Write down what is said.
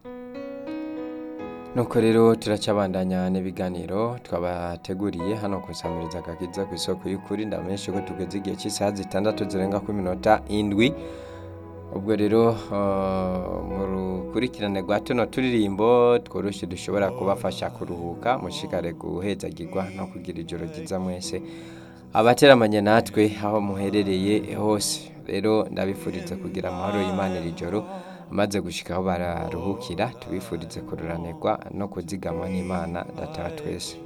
nuko rero turacabandanya n'ibiganiro twabateguriye hano ku isamiriza agakiza ku isoko y'ukuri ndamenyeshe ko tugeze igihe cy'isaha zitandatu zirenga ku minota indwi ubwo rero uh, mu rukurikirane rwa tuno turirimbo tworoshye dushobora kubafasha kuruhuka mushikare guhezagirwa no kugira ijoro ryiza mwese abateramanye natwe aho muherereye hose rero ndabifuriza kugira amahoro y'Imana iri joro maze gushika aho bararuhukira tubifurize kururanirwa no kuzigamwa n'Imana data wa twese